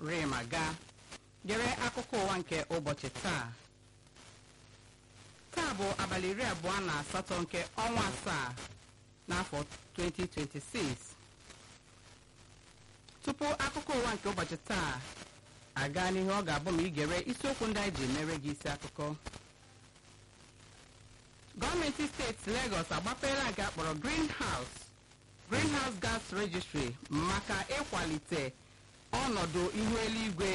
rima ga gere akụkọ ụwa nke ụbọchị taa taa bụ abalị iri abụọ na asatọ nke ọnwa asaa n'afọ 2026 tupu akụkọ ụwa nke ụbọchị taa aga n'ihu ọ ga-abụ ma igere isiokwu ndị anyị ji mere gị isi akụkọ gọọmenti steeti Lagos agbapeela nke akpọrọ greenhouse greenhouse gas registry maka ịkwalite ọnọdụ ihu eluigwe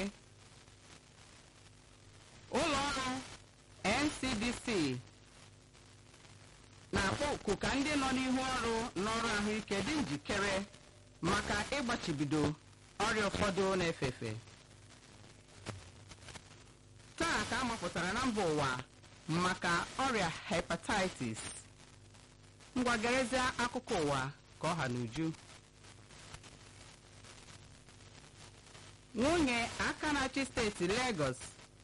ụlọ ọrụ ncdc na-akpọ oku ka ndị nọ n'ihu ọrụ n'ọrụ ahụike dị njikere maka ịgbachibido ọrịa ụfọdụ na-efe efe taa ka a mapụtara na mba ụwa maka ọrịa hepatitis ngwagerezie akụkọ ụwa ka ọ ha n'uju nwunye aka na-achị steeti Lagos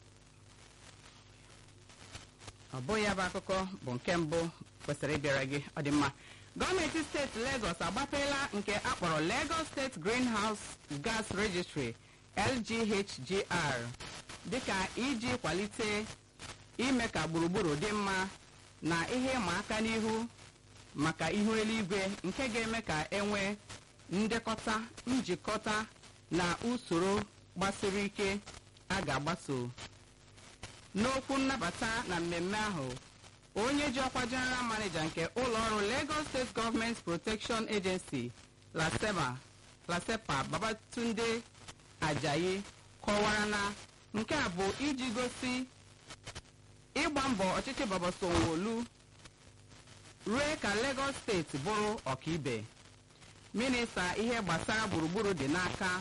ọ bụghị ya bụ akụkọ bụ nke mbụ kwesịrị ịbịara gị ọ dị mma gọọmenti steeti Lagos agbapeela nke akpọrọ Lagos State Greenhouse Gas Registry LGHGR dịka iji kwalite ime ka gburugburu dị mma na ihe ịma aka n'ihu maka ihu eluigwe nke ga-eme ka enwee ndekọta njikọta na usoro gbasiri ike a ga-agbaso n'okwu nnabata na mmemme ahụ onye ji ọkwa general manager nke ụlọọrụ Lagos State Government Protection Agency lasema lasepa Babatunde Ajayi kọwara na nke a bụ iji gosi ịgba mbọ ọchịchị Baba Sanwo-Olu rue ka Lagos steeti bụrụ ọkaibe minista ihe gbasara gburugburu dị n'aka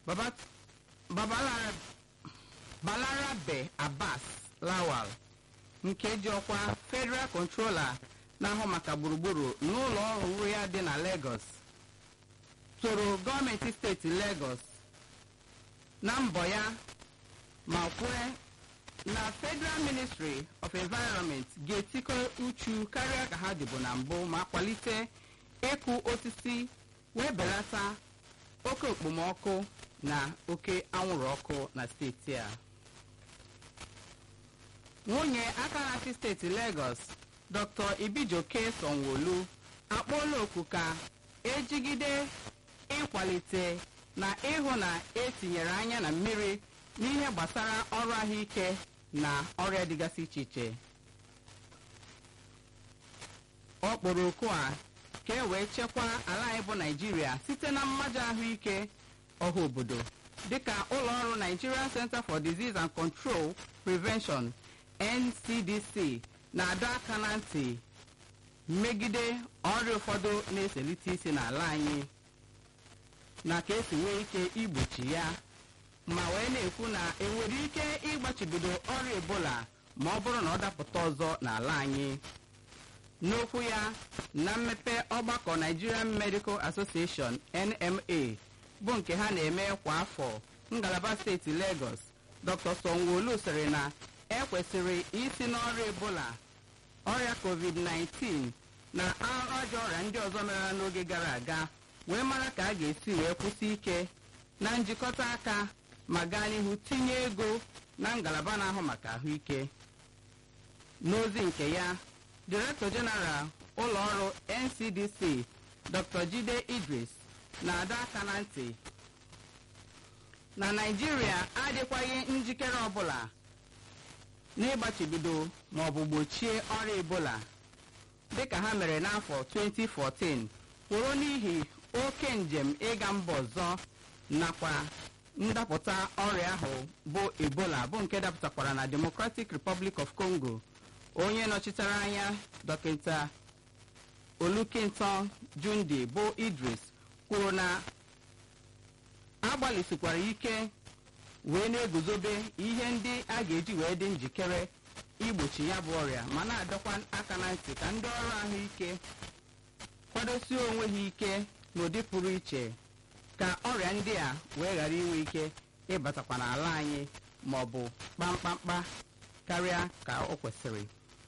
Balarabe Abbas Lawal nke ji ọkwa Federal Controller na-ahụ maka gburugburu n'ụlọ ọrụ ya dị na Lagos toro gọọmenti steeti Lagos na mbọ ya ma kwue na Federal Ministry of Environment ga-etikọ uchu karịa ka ha dịbụ na mbụ ma kwalite ịkụ osisi wee belata oke okpomọkụ na oke anwụrụ ọkụ na steeti a nwunye aka na-achị steeti Lagos Dr. Ibijoke Sanwo-Olu akpọọla oku ka ejigide ịkwalite na ịhụ na etinyere anya na mmiri n'ihe gbasara ọrụ ahụike na ọrịa dịgasị iche iche ọ kpọrọ oku a ka e wee chekwaa ala anyị bụ naijiria site na mmajọ ahụike ọha obodo dịka ụlọọrụ Nigerian Center for Disease and Control Prevention NCDC na-adọ aka na ntị megide ọrịa ụfọdụ na-eselite isi n'ala anyị na ka esi nwee ike igbochi ya ma wee na-ekwu na enwere ike ịgbachibido ọrịa ebola ma ọ bụrụ na ọ dapụta ọzọ n'ala anyị n'okwu ya na mmepe ọgbakọ Nigerian Medical Association NMA bụ nke ha na-eme kwa afọ ngalaba steeti Lagos Dr. Sanwo-Olu sịrị na ekwesịrị isi n'ọrịa ebola ọrịa COVID-19 na ajọ ọrịa ndị ọzọ merela n'oge gara aga wee mara ka a ga-esi wee kwụsị ike na njikọta aka ma gaa n'ihu tinye ego na ngalaba na-ahụ maka ahụike n'ozi nke ya Director General ụlọọrụ NCDC Dr. Jide Idris na-adọ aka na ntị na Naịjirịa adịkwaghị njikere ọbụla n'ịgbachibido ma ọ bụ gbochie ọrịa Ebola dịka ha mere n'afọ 2014 kwụrụ n'ihi oke njem ịga mba ọzọ nakwa ndapụta ọrịa ahụ bụ Ebola bụ nke dapụtakwara na Democratic Republic of Congo onye nọchitere anya dọkịta Olukintan Jundi bụ Idris kwuru na agbalịsikwara ike wee na-eguzobe ihe ndị a ga-eji wee dị njikere igbochi ya bụ ọrịa ma na-adọkwa aka na ntị ka ndị ọrụ ahụike kwadosie onwe ha ike n'ụdị pụrụ iche ka ọrịa ndị a wee ghara inwe ike ịbatakwa n'ala anyị ma ọ bụ kpamkpamkpa karịa ka o kwesịrị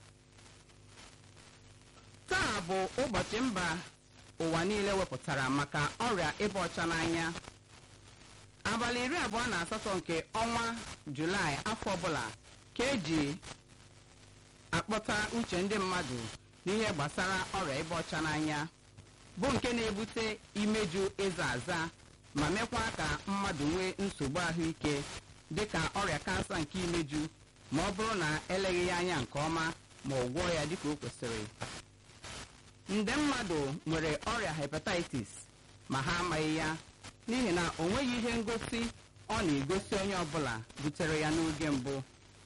taa bụ ụbọchị mba ụwa niile wepụtara maka ọrịa ịba ọcha n'anya a abalị iri abụọ na asatọ nke ọnwa julaị afọ ọbụla ka eji akpọta uche ndị mmadụ n'ihe gbasara ọrịa ịba ọcha n'anya bụ nke na-ebute imeju ịza aza ma mekwa ka mmadụ nwee nsogbu ahụike dịka ọrịa kansa nke imeju ma ọ bụrụ na eleghị ya anya nke ọma ma ọ gwọọ ya dịka o kwesịrị nde mmadụ nwere ọrịa hepatitis ma ha amaghị ya n'ihi na o nweghị ihe ngosi ọ na-egosi onye ọbụla butere ya n'oge mbụ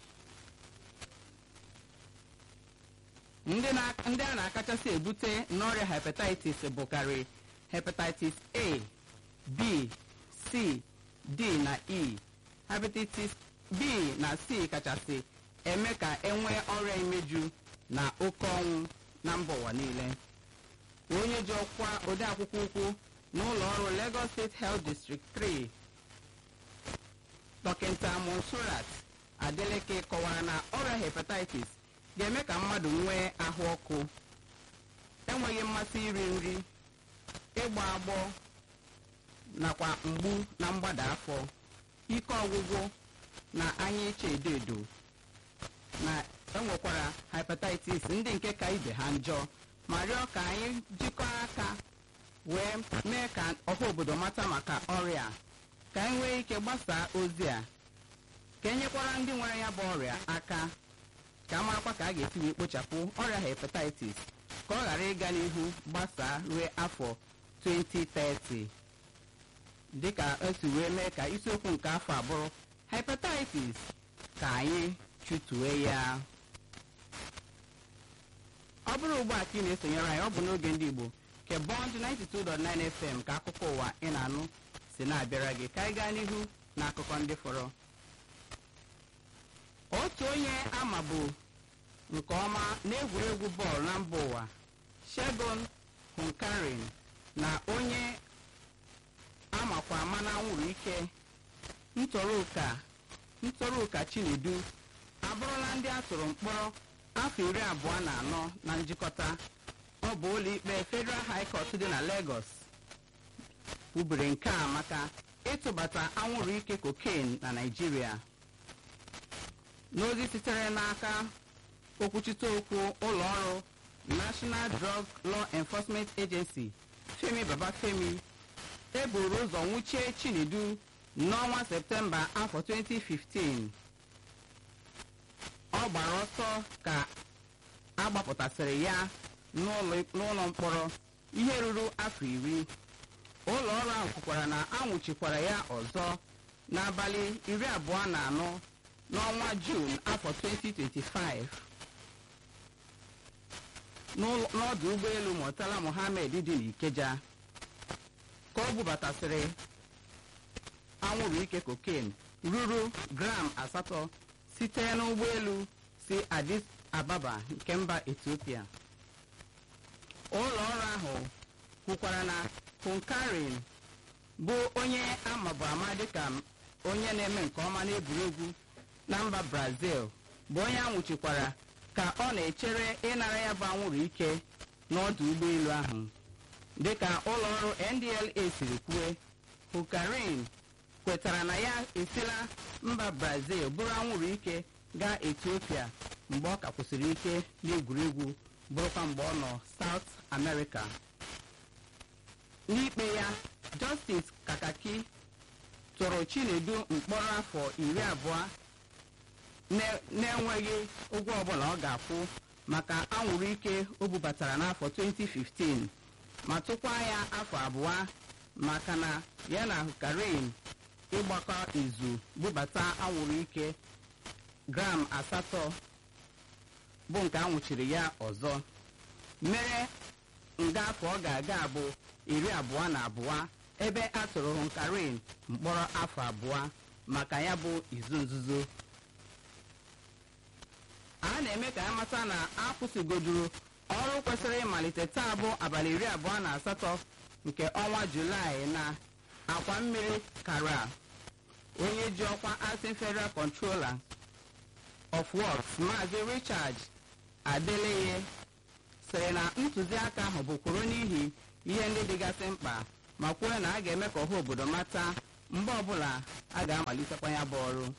ndị a na-akachasị ebute n'ọrịa hepatitis bụkarị hepatitis a b c d na e hepatitis b na c kachasị eme ka enwee ọrịa imeju na oke ọnwụ na mba ụwa niile onye ji ọkwa odeakwụkwọ ukwu n'ụlọ ọrụ lagos state health district 3 dọkịta monsurat adeleke kọwara na ọrịa hepatitis ga-eme ka mmadụ nwee ahụ ọkụ enweghị mmasị iri nri ịgba agbọ nakwa mgbu na mgbada afọ ike ọgwụgwụ na anya iche edo edo na enwekwara hepatitis ndị nke ka ibe ha njọ ma rịọ ka anyị jikọọ aka wee mee ka ọha obodo mata maka ọrịa ka anyị nwee ike gbasaa ozi a ka enyekwara ndị nwere ya bụ ọrịa aka ka a marakwa ka a ga-esi wee kpochapụ ọrịa hepatitis ka ọ ghara ịga n'ihu gbasaa ruo afọ 2030 dịka esi wee mee ka isiokwu nke afọ abụrụ hepatitis ka anyị chụtue ya ọ bụrụ ugbu a ka ị na-esonyere anyị ọ bụ n'oge ndị igbo nke bọnd 92.9 fm ka akụkọ ụwa ị na-anụ si na-abịara gị ka anyị gaa n'ihu na akụkọ ndị fọrọ otu onye ama bụ nke ọma n'egwuregwu bọọlụ na mba ụwa shegun hunkarin na onye amakwa ama na anwụrụ ike ntọrọụka ntọrọụka chinedu abụrụla ndị a tụrụ mkpọrọ afọ iri abụọ na anọ na njikọta ọ bụ ụlọikpe federal high court dị na lagos kwubiri nke a maka ịtụbata anwụrụ ike cocaine na naijiria n'ozi sitere n'aka okwuchite okwu ụlọ ọrụ national drug law enforcement agency femi babafemi eburu ụzọ nwụchie chinedu n'ọnwa septemba afọ 2015 ọ gbara ọsọ ka agbapụtasịrị ya n'ụlọ mkpọrọ ihe ruru afọ iri ụlọ ọrụ ahụ kwukwara na anwụchikwara ya ọzọ n'abalị iri abụọ na anọ n'ọnwa juun afọ 2025 n'ọdụ ụgbọelu murtala mohammed dị n'ikeja ka ọ bubatasịrị anwụrụ ike cocaine ruru gram asatọ site n'ụgbọelu si addis ababa nke mba ethiopia ụlọ ọrụ ahụ kwukwara na hunkarin bụ onye amabu ama dịka onye na-eme nke ọma n'egwuregwu na mba brazil bụ onye anwụchikwara ka ọ na-echere ịnara ya bụ anwụrụ ike n'ọdụ ụgbọelu ahụ dịka ụlọ ọrụ ndla siri kwue hukarin kwetara na ya esila mba brazil bụrụ anwụrụ ike gaa etiopia mgbe ọ ka kwụsịrị ike n'egwuregwu bụrụkwa mgbe ọ nọ south america n'ikpe ya justice kakaki tụrụ chinedu mkpọrọ afọ iri abụọ na-enweghị ụgwọ ọbụla ọ ga-akwụ maka anwụrụ ike o bubatara n'afọ 2015 ma tụkwa ya afọ abụọ maka na ya na karin ịgbakọ izu bubata anwụrụ ike gram asatọ bụ nke anwụchiri ya ọzọ mere nga afọ ọ ga-aga bụ iri abụọ na abụọ ebe a tụrụ hunkarin mkpọrọ afọ abụọ maka ya bụ izu nzuzo a na-eme ka ya mata na akwụsịgoduru ọrụ kwesịrị ịmalite taa bụ abalị iri abụọ na asatọ nke ọnwa julaị na akwa mmiri kara onye ji ọkwa acting federal controller of works maazị richard adeleye sịrị na ntụziaka ahụ bụ kwuru n'ihi ihe ndị dịgasị mkpa ma kwuo na a ga-eme ka ọha obodo mata mgbe ọbụla a ga-amalitekwa ya bụ ọrụ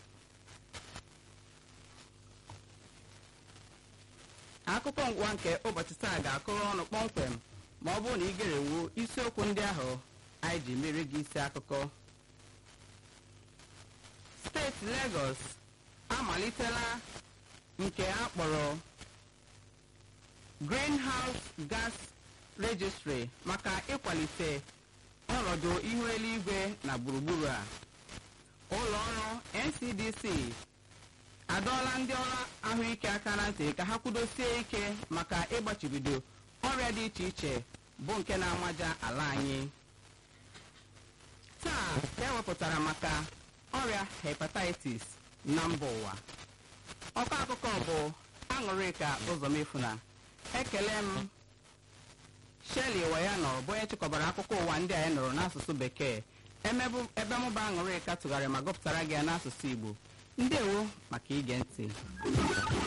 akụkọ ngwa nke ụbọchị taa ga-akụrụ ọnụ kpọmkwem ma ọ bụrụ na ị gerewo isiokwu ndị ahụ anyị ji mere gị isi akụkọ steeti Lagos amalitela nke a kpọrọ greenhouse gas registry maka ịkwalite ọnọdụ ihu eluigwe na gburugburu a ụlọ ọrụ NCDC adọọla ndị ọrụ ahụike aka na ntị ka ha kwudosie ike maka ịgbachibido ọrịa dị iche iche bụ nke na-amaja ala anyị taa ka ewepụtara maka ọrịa hepatitis na mba ụwa ọkọ akụkọ bụ aṅụrịka ụzọmefuna ekele m Shirley Wayano bụ onye chịkọbara akụkọ ụwa ndị anyị nụrụ n'asụsụ bekee ebe mụba aṅụrịka tụgharị ma gụpụtara gị ya n'asụsụ Igbo ndewo maka ige ntị